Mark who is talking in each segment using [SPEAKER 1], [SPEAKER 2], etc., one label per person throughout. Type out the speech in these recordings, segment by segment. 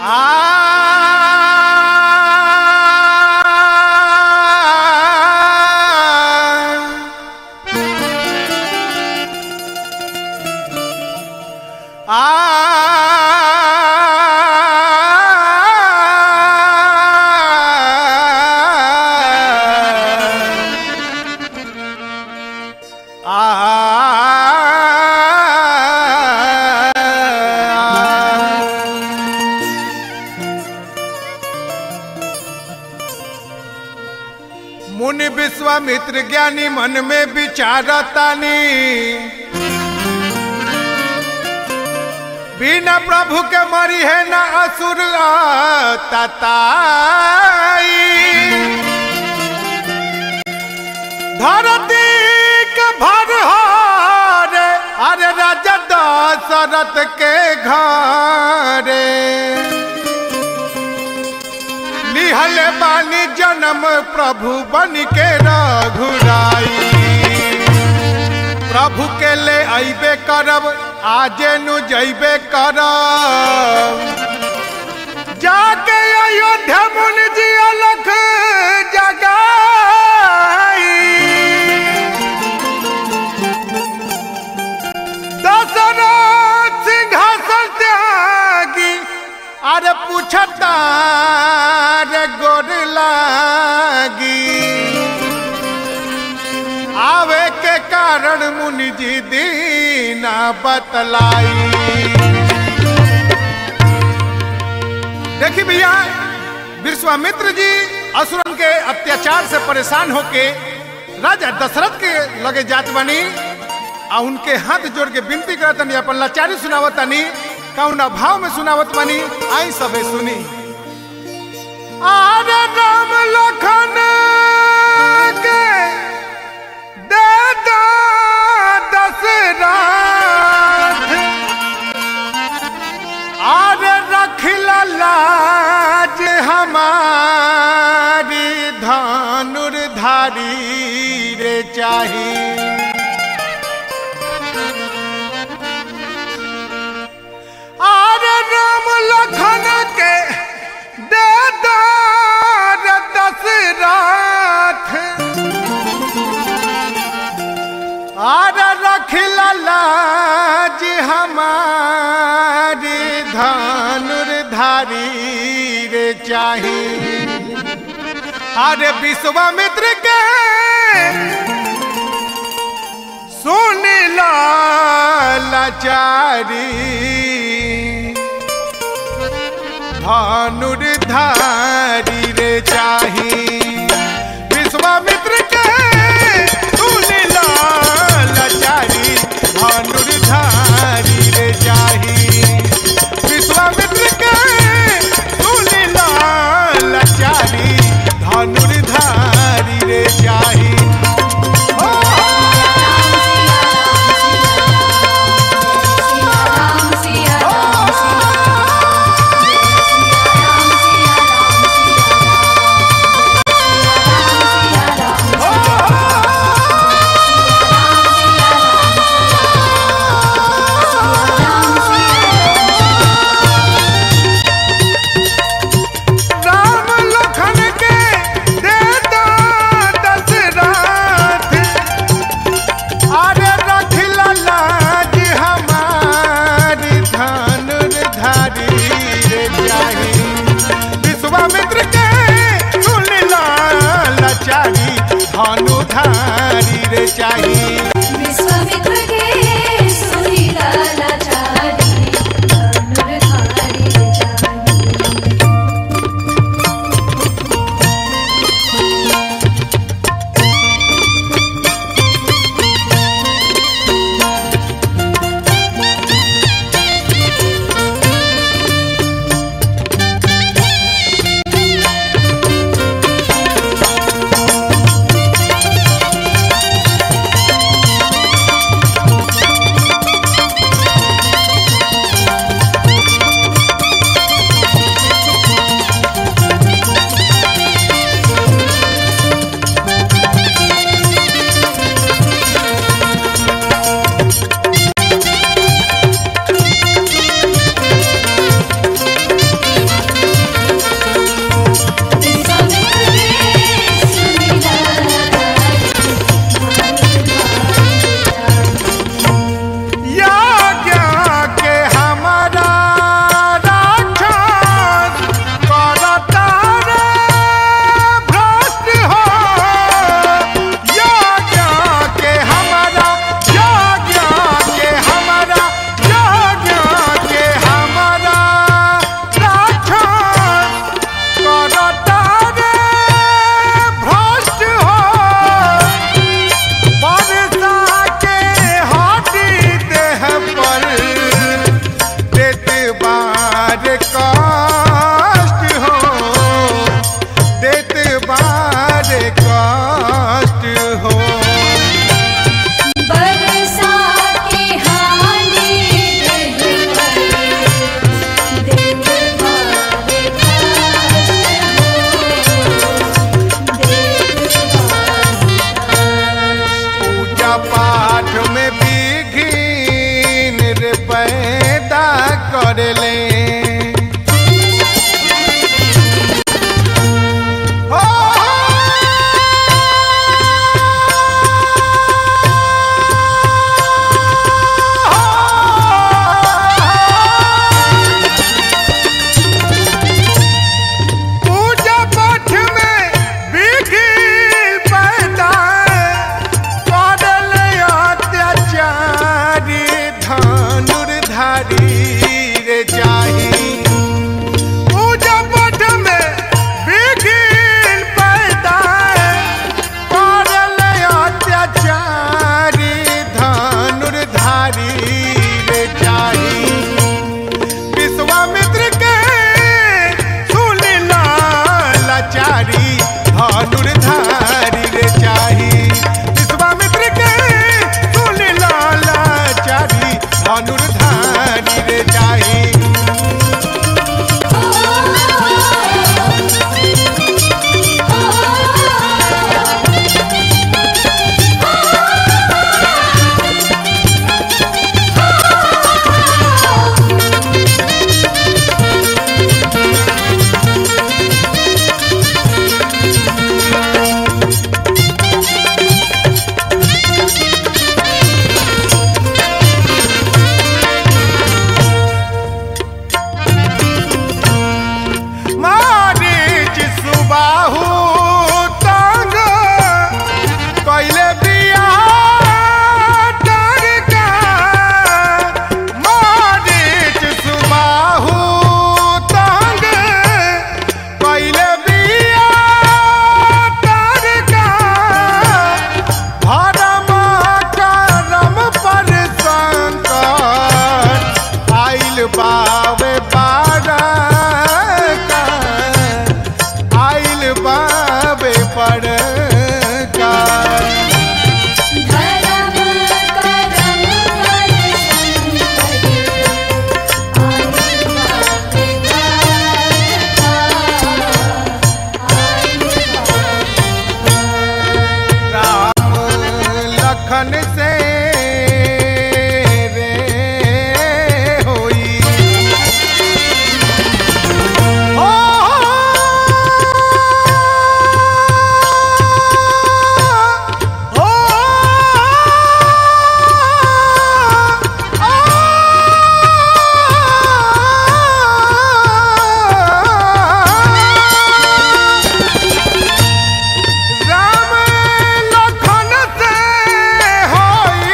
[SPEAKER 1] मुनि विश्वामित्र ज्ञानी मन में विचारतानी बिना प्रभु के मरी है न असुर तताई धरती के भर रे अरे राजा दशरथ के घरे लिहल बानी जन्म प्रभु बन के रघुराई प्रभु के ले अबे करब आजे नु जैबे करब जाके अयोध्या मुनि जी अलख जगाई दशरथ सिंहासन त्यागी अरे पूछता रे गोर लागी आवे के कारण मुनि जी दीना बतलाई देखी भैया विश्वामित्र जी असुरन के अत्याचार से परेशान होके राजा दशरथ के लगे जात बनी आ उनके हाथ जोड़ के विनती करतनी अपन लाचारी सुनावतनी कौन भाव में सुनावत बनी आई सबे सुनी आरे राम लखन के दे दो दशरथ आरे रखिला लाज हमारी धनुर्धारी रे चाही आरे राम लखन के दे दो रे दशरथ आरे रखिला लाज हमारी धनुर्धारी रे चाही अरे विश्वामित्र के सुन लाचारी धनुर्धारी रे चाही विश्वामित्र के सुन लाचारी धनुर्धारी रे चाही विश्वामित्र के सुन लाचारी धनुर्धारी रे चाही हो, हो। राम लखन के दे दो दशरथ अरे रखिला लाज हमारी धनुर्धारी रे चाही विश्वामित्र के सुन लाचारी धनुधारी रे चाही
[SPEAKER 2] विश्वामित्र के सुनीला लाचारी धनुर्धारी रे चाही
[SPEAKER 1] ओ पूजा पाठ में विघिन रे पैदा करले हो पूजा पाठ में विघिन पैदा करले अत्याचारी धनुर्धारी रे जाही पूजा पाठ में विघिन पैदा करले अत्याचारी धनुर्धारी रे जाही विश्वामित्र के सुनी लाचारी धनुर्धारी रे चाही विश्वामित्र के सुनी लाचारी धनुर्धारी रे चाही मारीच सुबाहु तंग कैले बिया डरका मारीच सुबाहु तंग कैले बिया डरका भरम करम पर संकट आइल बावे बारा आइल बावे पर का
[SPEAKER 2] धर्म करम पर संकट आइल बावे बारका आइल
[SPEAKER 1] राम लखन से रे होई हो हो राम लखन से होई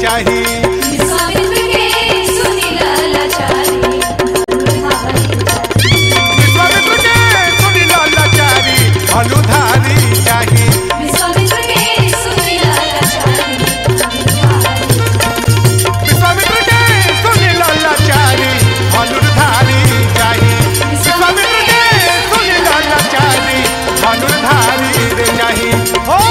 [SPEAKER 1] चाही
[SPEAKER 2] विश्वामित्र के सुनिला लाचारी
[SPEAKER 1] विश्वामित्र के सुनी लाचारी धनुधारी चाही
[SPEAKER 2] विश्वामित्र के सुनिला लाचारी
[SPEAKER 1] विश्वामित्र के सुनी लाचारी धनुर्धारी चाही विश्वामित्र के सुनी लाचारी धनुर्धारी रे चाही हो